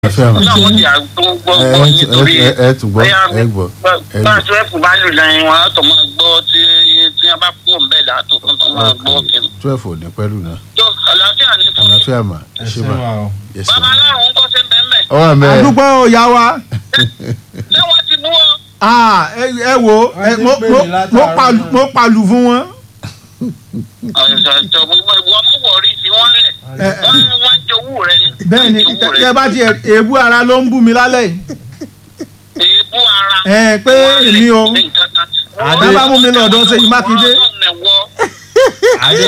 àlàáfíà mà. ọlọ́run ti àgbọ̀ ẹ gbọ́ nítorí ẹ ẹ tún gbọ́ ẹ gbọ́ ẹ bá gbọ́. twelve bá lù lẹ́yìn wọn á tó máa gbọ́ tí tí wọ́n bá kú òun bẹ́ẹ̀ látò fún tó máa gbọ́ kiri. twelve ò ní pẹ́lú náà tó àlàáfíà ní fún mi. àlàáfíà mà ẹ ṣe mà yes bàbá mà. aláàrùn ń kọ́ sí bẹ́ẹ̀ ọwọ́ àmì ẹ àdúgbò ìyá wa ṣé wọ́n ti bú ọ. Ah, ẹ ẹ wo ẹ, mo mo- mo palu- mo palu fún wọn. ọ̀sọ̀ ìwọ mú wọ̀rí sí wọ́n lẹ̀ Ẹ, ẹ, wọ́n wọ́n jowú rẹ ni. bẹ́ẹ̀ ni Wọ́n jowú rẹ. tẹ bá tiẹ̀ èébú ara ló ń bú mi lálẹ́ yìí. èébú ara. ẹ pé èmi o Ní nǹkan kan. Àdé bá mú mi lọ́dọ̀ Ṣèyí Mákindé. Àdé.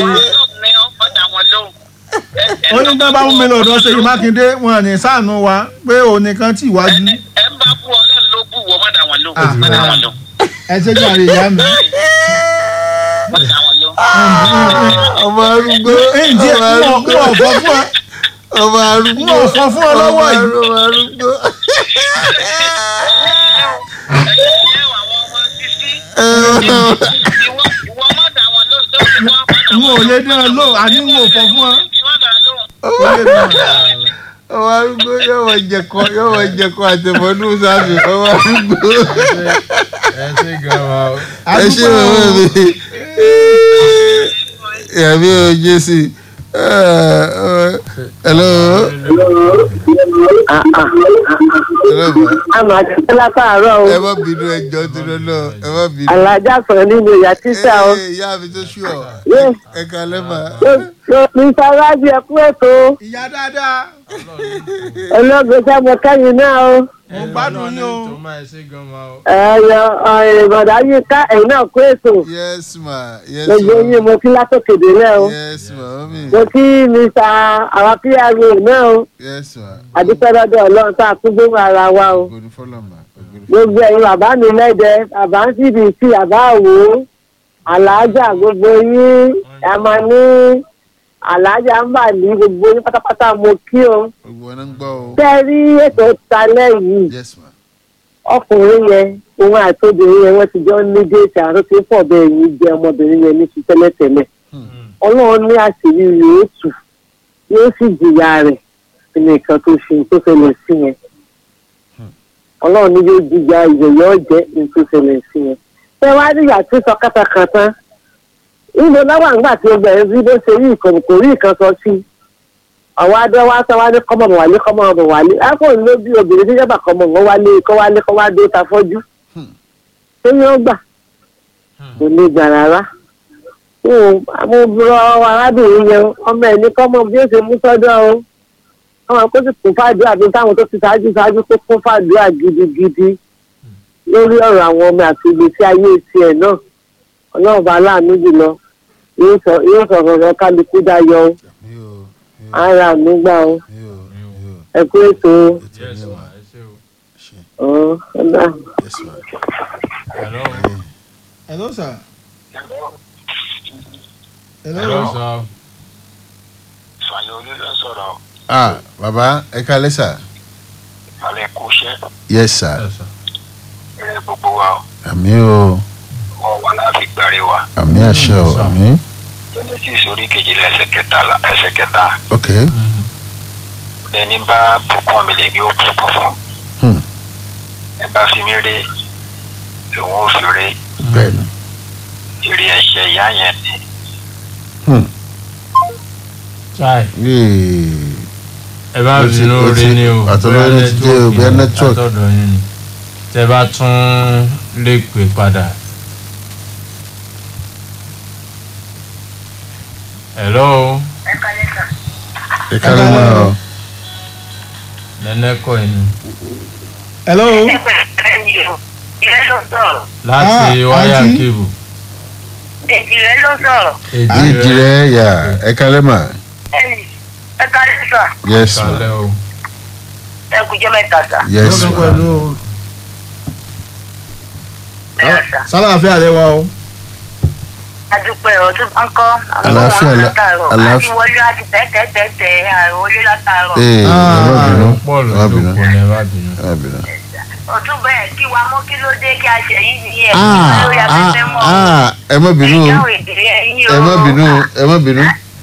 ó ní tán bá mú mi lọ́dọ̀ Ṣèyí Mákindé wọn ní ṣàánú wa pé òun nìkan tì wájú. ẹ ń bá kú ọlọ́run ló kú wọ́n má dà wọ́n lò Ah. má dà wọ́n lò. ẹ ṣe jàre ìyá mi. má dà wọ́n lò. ọmọ arúgbó ẹ̀yìn díẹ̀ ọmọ n ò arúgbó fọ́ fún ọ ọmọ arúgbó n ò fọ́ fún ọ lọ́wọ́ yìí. ọmọ arúgbó. ẹ̀yin ẹ̀ wà àwọn ọmọ títí. ẹ ìwọ ìwọ má dà wọ́n lò tó ti wọ́n má dà n ò wọ́n lè dán an lò àní n ò fọ́ fún ọ. má dà lò. Ó lè dán an. ọmọ arúgbó yóò wọ jẹkọ yóò wọ jẹkọ àtẹmọdún sáfì ọmọ arúgbó. ẹ ṣe gan wa o. ẹ ṣe bàbá mi yàmi ò jésì hello hello ma àmọ́ àti látàárọ̀ o ẹ má bínú ẹjọ́ tó lọ́nà ẹ má bínú. alájà sọ̀rọ̀ nínú ìyá tíṣà o Ee, ìyá mi tó ṣú ọ Yé, ẹ kalẹ́ mà. ní sárájì ẹkú ètò ìyá dáadáa olóògbé sábọ kẹyìn náà o mo gbádùn yín o. tó máa ṣe gan wa o. ẹyọ ìbọdà yìí ká ẹ̀yin náà kú ètò yes ma yes gbogbo ma yín mo kí látòkèdè náà o yes ma mami mo kí mr àwọn pra náà o yes ma. àdúpẹ́lọ́dọ̀ ọlọ́run tá a tún gbóhùn ara wa o ògbóni fọlọ́mà ògbóni fọlọ́mà. gbogbo ẹ̀yin bàbá mi lẹ́dẹ bàbá ń síbi sí bàbá àwò aláàjà gbogbo yín ẹ máa ní aláàjà ń bà ní gbogbo yín pátápátá mo kí o gbogbo wọn ń gbọ́ o. tẹ́ rí ètò talẹ́ yìí yes ma. ọkùnrin yẹn òun àti obìnrin yẹn wọ́n ti jọ ní déètì àrùn tí pọ̀ bẹ́ẹ̀ yìí jẹ́ ọmọbìnrin yẹn ní ti tẹ́lẹ̀tẹ́lẹ̀ ọlọ́run ní àṣírí yóò tù yóò sì jìyà rẹ̀ nìkan tó ṣe tó ṣẹlẹ̀ sí yẹn ọlọ́run ní yóò jìyà ìyẹ̀yẹ́ ọ̀jẹ́ ní tó ṣẹlẹ̀ sí yẹn ṣé wàá rí ìyá tí sọ kátàkátà ìlú láwọn àgbà tí ó bẹ̀rẹ̀ sí bó ṣe rí ìkànnì kò rí ìkan sọ sí àwọn adé wa sọ wá ní kọ́mọ̀ bọ̀ wálé kọ́mọ̀ bọ̀ wálé ápò ló bí obìnrin tí yàbá kọ́mọ̀ wọn wálé kọ́ wálé kọ́ wá dé ta fọ́jú ṣé yóò gbà kò ní gbà rárá mo rọ arábìnrin yẹn ọmọ ẹ̀ ní kọ́mọ̀ bí ó ṣe mú sọ́dọ̀ o ọmọ kó sì kún fàdúrà bí táwọn tó ti ṣáájú ṣáájú kó kún fàdúrà gidigidi lórí ọ̀rọ̀ àwọn ọmọ àti ìgbésí ayé tiẹ̀ náà ọlọ́run bá láàánú jùlọ yóò sọ yóò sọ ọ̀rọ̀ kálukú dayọ̀ o mi ò mi ò ara mi gbà o mi ò mi ò ẹ kú ètò ètò yes ní ma ma ẹ ṣe o. ṣe ọ ọ̀dà. yes ma. hello. hello sir. hello hello. sir. Fàyọ̀ olú ló sọ̀rọ̀ ah baba ẹ kalẹ́ sà. alẹ́ kó ṣẹ́ yes sir. yes sir. ẹ gbogbo wa o. àmì o wọ́n wà láàfin gbàre wa. àmì àṣẹ o àmì. genesis orí kejìlá ẹsẹ̀ kẹta la ẹsẹ̀ kẹta ok lẹni bá bùkún mi lè ní ó bùkún fún Hmm. ẹ bá fi mí rí lòun ò fi rí bẹ́ẹ̀ni. ìrì ẹ̀ṣẹ̀ ìyá yẹn ni Hmm. chai Yéè. ẹ bá Ó ti- bínú ó orí ti- ni o àtọ̀dọ̀ bóyá yín ti dé o, bóyá ni, network. àtọ̀dọ̀ yín ni tẹ bá tún lè pè padà. hello ẹ kalẹ́ mọ́ ọ. nẹ́nẹ́kọ̀ yìí ni hello. ìrẹ́ ló sọ̀rọ̀ láti Ah, wáyà àǹtí. kébù. ìrẹ́ ló sọ̀rọ̀ ìdí rẹ yà ẹ kalẹ́ mà. ẹnì ẹ kárí sà yes ma kalẹ́ o. ẹ kú jẹ́ mẹ́ta sà yes lọ́dún ma. pẹ̀lú ẹ sà sálàáfíà lẹ wa o. adúpẹ́ ọdún bá ń kọ́ àwọn Àlàáfíà ọmọ la- látàárọ̀ àlàáfíà- àti wọlé àti tẹ́tẹ́tẹ́tẹ́ àìwọlé látàárọ̀ ee Ah. ẹ má bínú pọ̀ ẹ má bínú lójú kò ní ẹ bá bínú. ẹ má bínú. ọdún bẹ́ẹ̀ kí wa mọ́ kí ló dé kí a ṣe yìí ní ẹ̀ ah lórí ah afẹ́fẹ́ mọ́ ah ẹ má bínú o ìjáwé ìdílé ẹ̀yìn ẹ má bínú o ẹ má bínú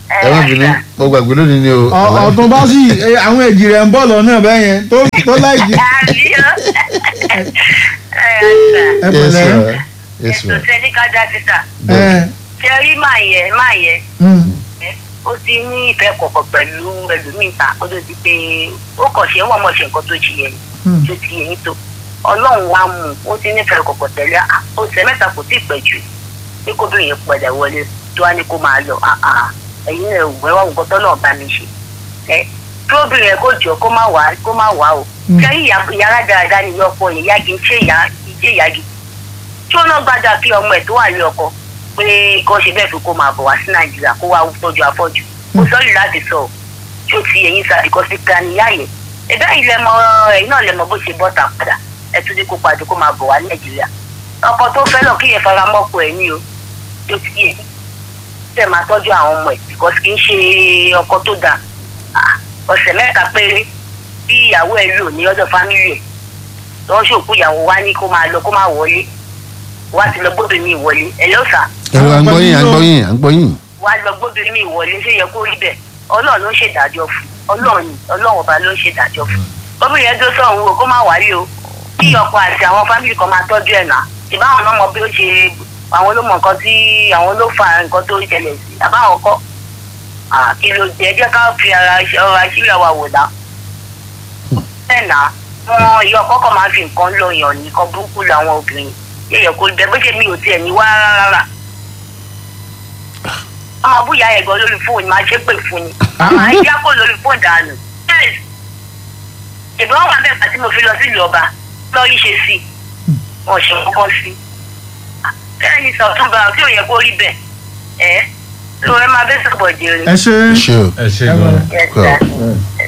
ẹ má bínú mo gbàgbé lónìí ni o. Ọ- ọ̀tún bá sì eh, àwọn èjì rẹ̀ ń bọ̀ lọ́nà bẹ́ẹ̀ yẹn tó tó láìjì. àbí ó ẹ ẹ ẹ yes pẹ̀lẹ́. ma yes ma ètò tẹ́lí ká dá síta ẹ ṣe rí màá yẹ máa yẹ mm, ó ti ní ìfẹ́ kọ̀ọ̀kan pẹ̀lú ẹlòmíì ta ó tó ti pé ó kàn ṣe wọ́n mọ̀ ṣe nǹkan tó ṣe yẹn mm. tó ti yẹn tó ọlọ́run wa mú un, ó ti nífẹ̀ẹ́ kọ̀ọ̀kan tẹ̀lé à, ó ṣe mẹ́ta kò tí ì pẹ́ jù pé kóbìnrin yẹn padà wọlé tó wá ní kó máa lọ à, à, ẹ̀yin náà wọ ẹwà nǹkan tó náà bá mi ṣe ẹ kí obìnrin yẹn kó jọ kó má wá kó má wá o Mm. ṣé ìyá ìyá dáadáa ni ìyá ọkọ yẹn ìyá kì í ṣe ìyá kì í ṣe ìyá gidi tí ó náà gbàdá kí ọmọ ẹ̀ tó wà ní ọkọ pé kó ṣe bẹ́ẹ̀ fi kó máa bọ̀ wá sí nàìjíríà kó wá tọ́jú afọ́jú kó sọ́ọ̀lì láti sọ tí ó ti ẹ̀yìn sa ìkọ́ sí ká ní yáyẹ ẹ̀bẹ́ ilẹ̀ mọ ẹ̀yìn náà lẹ̀ mọ bó ṣe bọ́ta padà ẹ̀ tún ní kó padà kó máa bọ̀ wá nàìjíríà ọkọ tó fẹ́ lọ kí yẹn fara mọ́kọ ẹ̀ ní o tó ti yẹ tẹ̀ máa tọ́jú àwọn ọmọ ẹ̀ because kì í ṣe ọkọ tó dáa Ah, ọ̀sẹ̀ mẹ́ta péré bí ìyàwó ẹ̀ lò ní ọ̀dọ̀ fámìlì ẹ̀ lọ́wọ́ ṣòkú ìyàwó wa ní kó máa lọ kó máa wọlé wá ti lọ gbóbìnrin mi ìwọlé ẹ̀ lọ́sà ẹ̀rọ à ń gbọ́ yín à ń gbọ́ yín à ń gbọ́ yín. wá lọ gbóbìnrin mi ìwọlé ṣé yẹ kó rí bẹ́ẹ̀ ọlọ́run ló ń ṣèdájọ́ fún ọlọ́run ni ọlọ́run ọba ló ń ṣèdájọ́ fún obìnrin yẹn tó sọ̀rọ̀ wo kó má wálé o kí ọkọ àti àwọn fámìlì kan máa tọ́jú ẹ̀ náà ìbáwọn náà mọ bí ó ṣe àwọn ló mọ nǹkan tí àwọn ló fa nǹkan tó ń ṣẹlẹ̀ sí àbáwọn kọ́ Ah, kí ló jẹ́ jẹ́ ká fi ara ọ̀rọ̀ àṣírí àwa wò dá bẹ́ẹ̀ náà wọn ìyá ọkọ kan máa fi nǹkan lọ yàn nìkan burúkú làwọn obìnrin yẹ̀yẹ̀ kó bẹ́ẹ̀ bó ṣe mi ò tiẹ̀ ní wá rárá ọmọ búyà ẹ̀gbọ́n lórí fóònù máa ṣe pè fún ni àwọn àìjá kò lórí fóònù dànù Yes. ìbọn wà bẹ́ẹ̀ pàtí mo fi lọ sílùú ọba lọ yí ṣe sí i wọn ṣe kọ́kọ́ sí i bẹ́ẹ̀ ni sọ̀túnba tí ò yẹ kó rí bẹ́ẹ̀ ẹ̀ ló ẹ máa bẹ́ sọ̀bọ̀ jèrè. ẹ ṣe ṣé o ẹ ṣe Ẹ gan. Yes, kọ́ sir.